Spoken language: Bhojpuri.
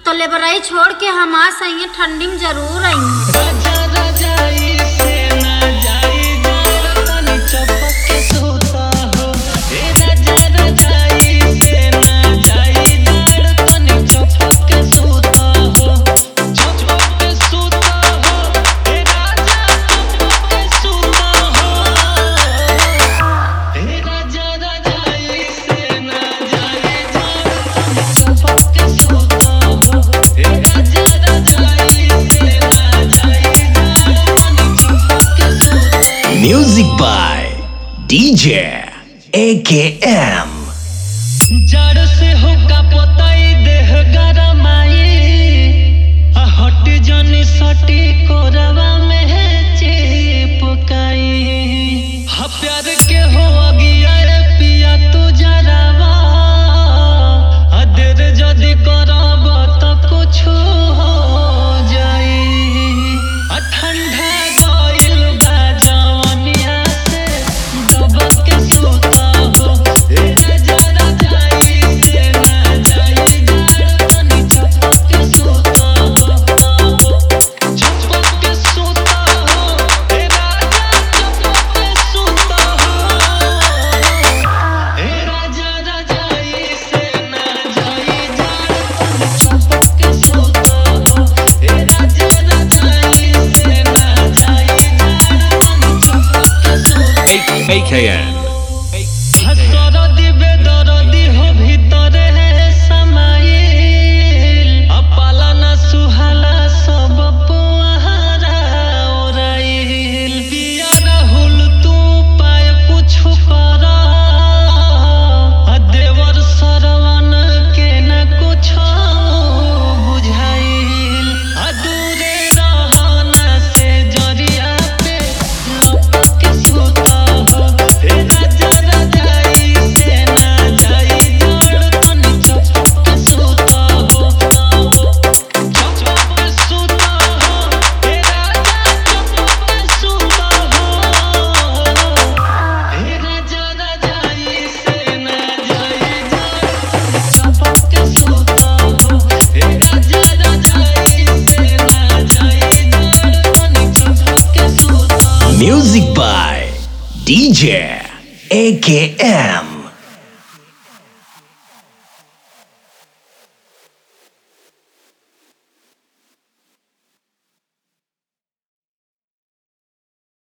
तो लेबरई छोड़ के हम आ सही ठंडी में जरूर आई राजा रजाई से ना जाई जाड़ तनी चपक के सोता हो हे राजा रजाई से ना जाई जाड़ तनी चपक के सोता हो चपक के सोता हो हे राजा चपक के सोता हो हे राजा रजाई से ना जाई जाड़ तनी चपक के सोता हो हे राजा रजाई से ना जाई जाड़ तनी चपक के सोता हो Music by DJ AKM. जड़ से होका पताई देह गरमाई आ हट जनी सटी कोरवा में है चिपकाई हा प्यार के हो अगिया रे पिया तू जरावा आ देर जदी करब त कुछ हो जाई आ ठंडा गइल बा जवनिया से दबक के सुता हो ए राजा रजाई से ना जाई जाड़ तनी चपक के सुता हो चपक के सुता हो ए राजा चपक के सुता हो ए राजा रजाई से ना जाई जाड़ तनी चपक के सुता हो ए राजा रजाई से ना जाई जाड़ तनी चपक के सुता हो AKN. हसरदी बेदरदी हो भीतरे समाइल अपाला न सुहाला सब पुआरा ओराइल पिया राहुल तू पाय कुछ कर आ देवर सरवन के न कुछ बुझाइल आ दूरे रहना से जरिया पे लपक के सुता हो हे राजा रजाई से ना जाई जड़ तनी चपक के सुता हो चपक के सुता हो हे राजा चपक के सुता हो हे राजा रजाई से ना जाई जड़ चपक के सुता हो हे राजा रजाई से ना जाई जड़ तनी चपक के सुता हो Music by DJ AKM.